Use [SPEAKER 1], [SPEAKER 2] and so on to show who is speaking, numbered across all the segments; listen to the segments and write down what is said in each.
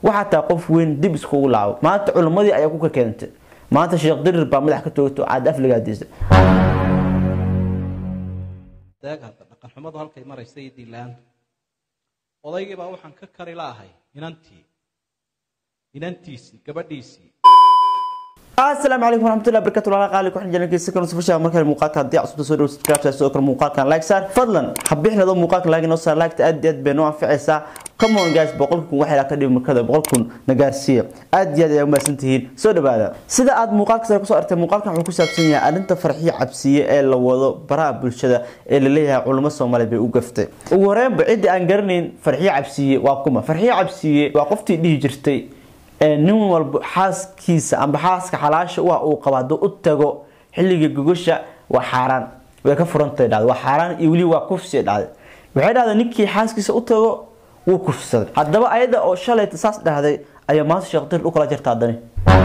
[SPEAKER 1] waxaa taa qof weyn dib iskugu laabo maanta culimmadii ayaa ku ka keentay maanta sheekh dirir baa madax ka toogto caad afligaadiisa
[SPEAKER 2] deeg hadda dhaqan xumadu halkay maraysa iyo diilaanta odaygii baa waxaan ka kari laahay inantii inantiisii gabadhiisii
[SPEAKER 1] asalaamu calaykum waraxmatullahi barakatu walaal qaali ku xijin jankiisa kan sufasha markale muuqaalka haddii cusubta soo dhawo subscribe soo kale muuqaalkan like saar fadlan habixnado muuqaalka like noo saar like aad iyo aad bay noo anficaysaa come on guys boqol kun waxay ka dhigi markada boqol kun na gaarsiiya aad iyo aad ayaa umahadsan tihiin soo dhawaada sida aad muuqaalka sare kusoo artay muuqaalkan wuxuu ku saabsan yahay arrinta farxiyo cabsiye ee la wado baraha bulshada ee la leeyahay culimo soomaaliyeed bay u gaftay ugu horreynba ciddii aan garanayn farxiyo cabsiye waa kuma farxiyo cabsiye waa qoftii dhihi jirtay nin walba xaaskiisa amba xaaska xalaasha u ah uu qabo hadduu u tago xilliga gogosha waa xaaraan way ka furantay dhacday waa xaaraan iyo weli waa kufsi dhacday waxay dhahday ninkii xaaskiisa u tago wuu kufsaday haddaba ayada oo shalayta saas dhahday ayaa maanta sheekh dir u kala jirta haddani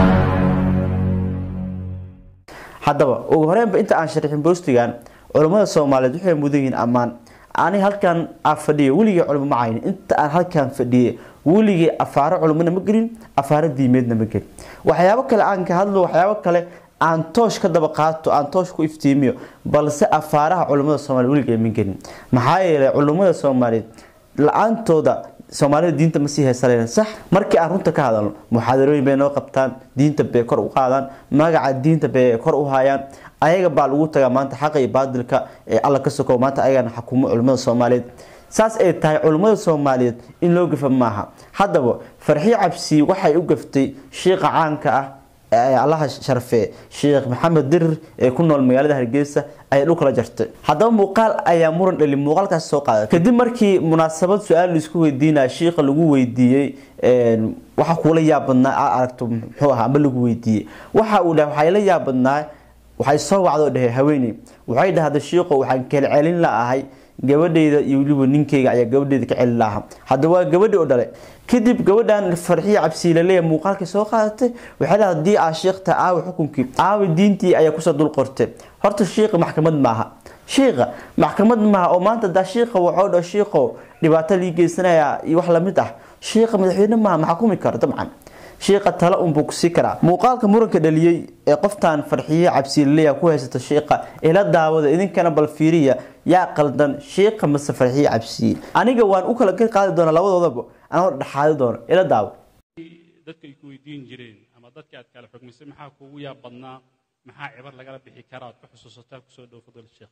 [SPEAKER 1] haddaba ugu horreynba inta aan sharixin boostigan culammada soomaaliyeed waxay mudan yihiin ammaan ani halkan aa fadhiya weligii culimo ma caynin inta aan halkan fadhiyay weligii afaaro culimona ma gelin afaaro diimeedna ma gelin waxyaabo kale aan ka hadlo waxyaabo kale aan toosh ka daba qaato aan toosh ku iftiimiyo balse afaaraha culimada soomaaliyeed weligay ma gelin maxaa yeelay culimada soomaaliyeed la-aantooda soomaalida diinta ma sii haysanayna sax markii aan runta ka hadalno muxaadarooyin bay noo qabtaan diinta bay kor u qaadaan magaca diinta bay kor u hayaan ayaga baa lagu tagaa maanta xaqa iyo baadilka ee alla ka sokow maanta ayagana xukumo culimada soomaaliyeed saas ay tahay culimmada soomaaliyeed in loo gafa maaha haddaba farxiyo cabsi waxay u gaftay shiiqa caanka ah ee allaha sharfee sheekh maxamed dirir ee ku nool magaalada hargeysa ayay dhulkala jartay haddaba muuqaal ayaa muran dhali muuqaalkaas soo qaaday kadib markii munaasabad su-aal laisku weydiinaya shiiqa lagu weydiiyey waxa kuula yaabadnaa aa aragto muxuu ahaa amba lagu weydiiyey waxa uu dhahay waxay la yaabadnaa waxay soo wacdoo dhahay haweeney waxay dhahday shiiqo waxaan kala celin la'ahay gabadheyda iyo weliba ninkeyga ayaa gabadheeda ka celin lahaa hadda waa gabadhi oo dhalay kadib gabadhan farxiyo cabsiilaleeya muuqaalkii soo qaadatay waxay dhaha haddii aa sheekta aawi xukunkii aawi diintii ayaa kusoo dul qortay horta shiiqa maxkamad maaha shiiqa maxkamad maaha oo maanta daa shiiqa waxoo dha shiiqo dhibaato lii geysanaya iyo wax lamid ah shiiqa madaxweyne maaha ma xukumi karo dabcan shiiqa tale unbuu kusii karaa muuqaalka muranka dhaliyey ee qoftan farxiye cabsiilaleya ku haysata shiiqa ila daawada idinkana bal fiiriya yaa qaldan shiiqa mase farxiye cabsiye aniga waan u kala qaadi doonaa labadoodaba anoo dhexaadi doono ila daawo
[SPEAKER 3] dadka ay ku weydiin jireen ama dadka aad kala xukmisay maxaa kuugu yaab badnaa maxaa cibar lagala bixi karaa aad ku xusuusataa kusoo dhow fadl sheekh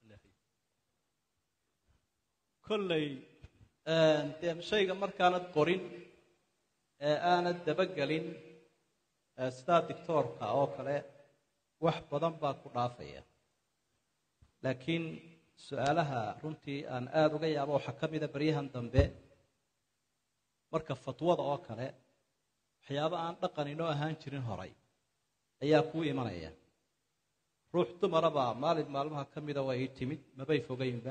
[SPEAKER 2] kolley dee shayga markaanad qorin ee aanad dabagelin sidaa dictoorka oo kale wax badan baa ku dhaafaya laakiin su-aalaha runtii aan aada uga yaabo waxaa ka mida baryahan dambe marka fatwada oo kale waxyaabo aan dhaqan inoo ahaan jirin horay ayaa kuu imanaya ruux dumaraba maalin maalmaha ka mida waa ii timid mabay fogaynba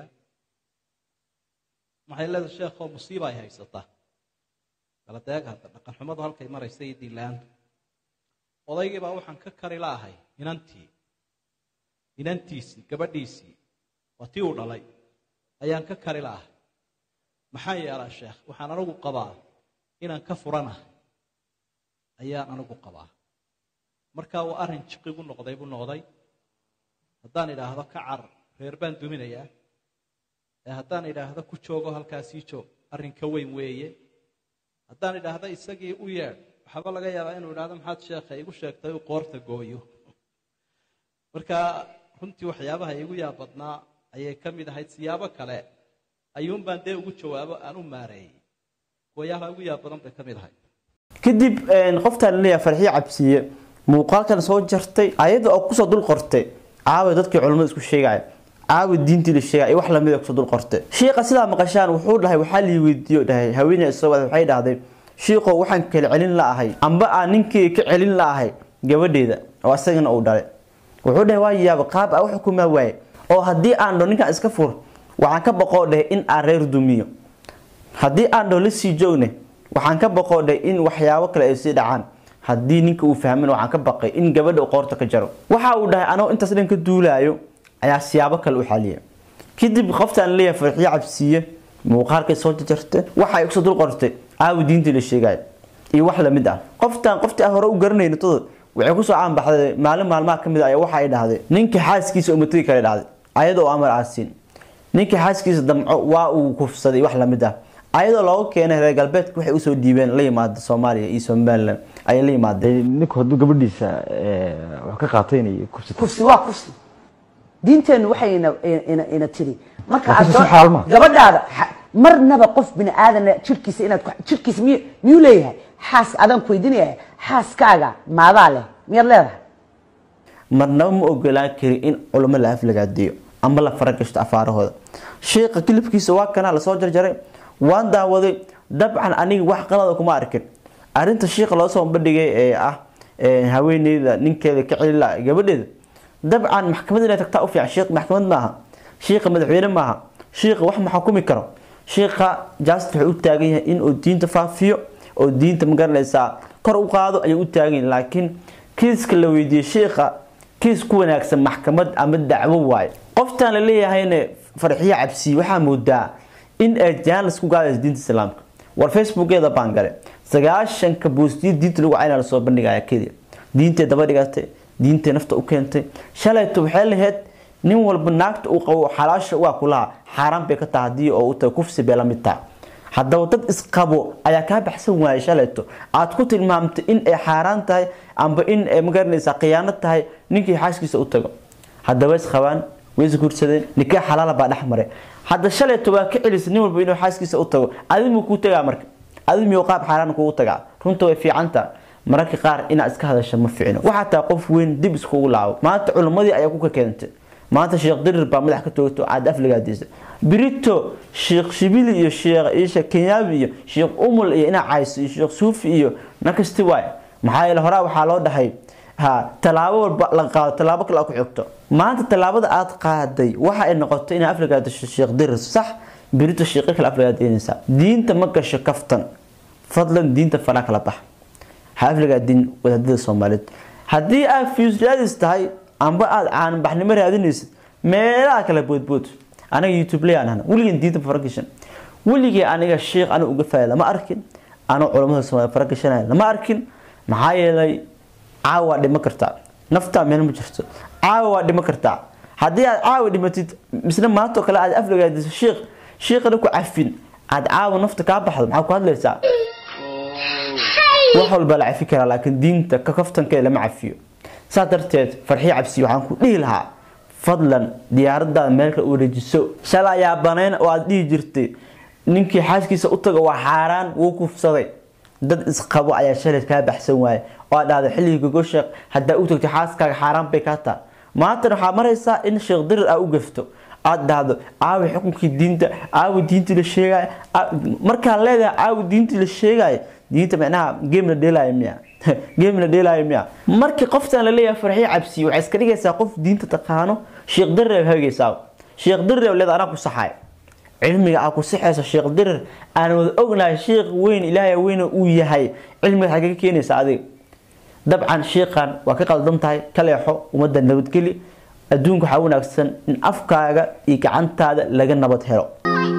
[SPEAKER 2] maxay leedahay sheekhoo musiiba ay haysata kala deeg hadda dhaqan xumadu halkay maraysa iyo diilaanta odaygii baa waxaan ka kari laahay inantii inantiisii gabadhiisii waa tii uu dhalay ayaan ka kari laahay maxaa yeelaa sheekh waxaan anigu qabaa inaan ka furanahay ayaan anigu qabaa markaa waa arrin jiqigu noqday buu noqday haddaan idhaahdo ka car reer baan duminayaa ee haddaan idhaahdo ku joogo halkaasii joog arrin ka weyn weeye haddaan idhaahdo isagii u yeedh waxaaba laga yaabaa inuu idhahdo maxaad sheekha igu sheegtay u qoorta gooyo marka runtii waxyaabaha igu yaabadnaa ayay ka mid ahayd siyaabo kale ayuunbaan dee ugu jawaabo aan u maareeyey kuwayaalaha ugu yaab badan bay ka mid ahayd
[SPEAKER 1] kadib qoftaan leeyahay farxiyo cabsiye muuqaalkan soo jartay ayada oo kusoo dul qortay caawa dadkii culimmada isku sheegaya caawi diintii la sheegay wax lamid kusoo dul qortay shiiqa sidaa maqashaan wuxuu dhahay waxaa lii weydiiyo dhahay haweeney soo wada waxay dhahday shiiqo waxaan kala celin la'ahay amba aan ninkii ka celin la'ahay gabadheeda oo asagana uu dhalay wuxuu dhahay waa yaaba qaab a u xukumaa waaye oo haddii aan dho ninkaan iska fur waxaan ka baqoo dhahay in aan reer dumiyo haddii aan dho la sii joogne waxaan ka baqoo dhahay in waxyaabo kale ay sii dhacaan haddii ninka uu fahmin waxaan ka baqay in gabadha uu qoorta ka jaro waxa uu dhahay anoo intaas dhan ka duulaayo ayaa siyaabo kale u xaliya kadib qoftaan leeyahay farxiyo cabsiiye muuqaalkay soo jarjartay waxa ay kusoo dul qortay aawi diintii la sheegaayo iyo wax lamid ah qoftan qoftii aan hore u garanayno todo waxay kusoo caanbaxday maalin maalmaha kamid ah ayaa waxa ay dhahday ninkii xaaskiisa uma tegi kale dhahday ayadoo amar aasiin ninkii xaaskiisa damco waa uu kufsaday wax lamid ah ayadoo looga keenay reer galbeedka waxay usoo dhiibeen la yimaada soomaaliya iyo somalilan ayay la yimaadeen
[SPEAKER 4] ninku hadduu gabadhiisa eh, wax ka qaataynayo kufsata
[SPEAKER 5] kufsi waa kufsi diinteennu waxay ina ina ina tiri marka
[SPEAKER 4] Waa
[SPEAKER 5] aad
[SPEAKER 4] kufsi
[SPEAKER 5] gaba-
[SPEAKER 4] xaal ma?
[SPEAKER 5] gabadhaada xa- marnaba qof bini aadana jirkiisa inaad ku- jirkiisa miy miyuu leeyahay xaas adaan ku weydiinaya xaaskaaga maadaa leh miyaad leedahay
[SPEAKER 1] marnaba ma ogolaan kari in culamo la aflagaadeeyo ama la faragashto afaarahooda sheekha kilibkiisa waa kana lasoo jarjaray waan daawaday dabcan aniga wax qalada kuma arkin arinta sheekha loo soo bandhigay ee ah ee haweeneyda ninkeeda ka celila gabadheeda dabcan maxkamad inay tagtaa u fiican sheekh maxkamad maaha sheekha madaxweyne maaha sheekha wax ma xukumi karo sheekha just wuxuu u taagan yahay inuu diinta faafiyo oo diinta magaranaysaa kor u qaado ayuu u taagan yahay laakiin kiiska la weydiiyey sheekha kiis ku wanaagsan maxkamad ama dacwo waaye qoftaan la leeyahayna farxiyo cabsi waxaa moodaa in ay jaanis ku gaadayso diinta islaamka war facebookeeda baan gale sagaashanka boostiyo diinta lagu cayna lasoo bandhigaya keliya diintay daba dhigatay diintay nafta u keentay shalayto waxay lahayd nin walba naagta uu qabo xalaasha waa kulaha xaaraan bay ka tahay haddii oo u tahay kufsi bay la mid tahay haddaba dad isqabo ayaa kaa baxsan waayay shalayto aad ku tilmaamtay in ay xaaraan tahay amba in ay magaranaysaa khiyaano tahay ninkii xaaskiisa u tago haddaba isqabaan way isguursadeen nikaax xalaala baa dhex maray hadda shalayto waa ka celisa nin walba inuu xaaskiisa u tago adimu kuu tagaa marka adimiyuu qaab xaaraan kugu tagaa runta way fiicanta mararka qaar inaad iska hadasha ma fiicno waxaa tahay qof weyn dib iskugu laabo maanta culimmadii ayaa ku ka keentay maanta sheekh dirir baa madax ka toogto aad afligaadiisa birito sheekh shibili iyo sheekh isha kenyaabi iyo sheekh umul iyo ina cayso iyo sheekh suufi iyo nakasti waay maxaa yeele horaa waxaa loo dhahay ha tallaabo walba la qaado tallaabo kale aad ku xigto maanta tallaabada aad qaaday waxa ay noqotay inaad afligaadiso sheekh dirir sax birito sheekho kale afligaadinaysaa diinta ma gasho kaftan fadlan diinta faraa kala bax ha afligaadin wadaadada soomaaliyeed haddii aad fiusraadis tahay amba aada caanbaxnimo raadinaysid meelaha kala boodbood aniga youtube layaan ahna weligeen diinta faragashan weligii aniga sheekh aniga uga faaya lama arkin anoo culamada soomaaliya faragashanaya lama arkin maxaa yeelay caawa waa dhimo kartaa naftaa meel ma jirto caawa waa dhimo kartaa haddii aad caawa dhimatid misna maantoo kale aad aflagaadiso sheekh sheekhana ku cafin aad caawa nafta kaa baxdo maxaa ku hadlaysaa wax walba la cafi karaa laakiin diinta ka kaftankeeda lama cafiyo saa darteed farxiyo cabsi waxaan ku dhihi lahaa fadlan diyaaradaada meelka u wareejiso shalay ayaa banayn oo aad dhihi jirtay ninkii xaaskiisa u taga waa xaaraan wuu kufsaday dad isqabo ayaa shalay kaa baxsan waaye oo aad dhahday xilligii gogosheekh haddaa u tagtay xaaskaaga xaaraan bay kaa taha maantana waxaa maraysaa in sheekh dirir aa u gafto aad dhahdo caawi xukunkii diinta caawi diintii la sheegaayo markaan leedahay caawi diintii la sheegaayo diinta macnaha game la dheelaayo miya game la dheelaayo miya markii qoftan la leeyahay farxiyo cabsi waxay iska dhigaysaa qof diinta taqaano sheekh dirir hagaysaa sheekh dirir leeda anaa ku saxay cilmiga aa ku sixaysa sheekh dirir aan wada ognahay sheekh weyn ilaahay weyn uu yahay cilmiga xagee ka keenaysa adiga dabcan sheekhan waa ka qaldan tahay ka leexo ummadda nabadgeli adduunka waxaa wanaagsan in afkaaga iyo gacantaada laga nabad helo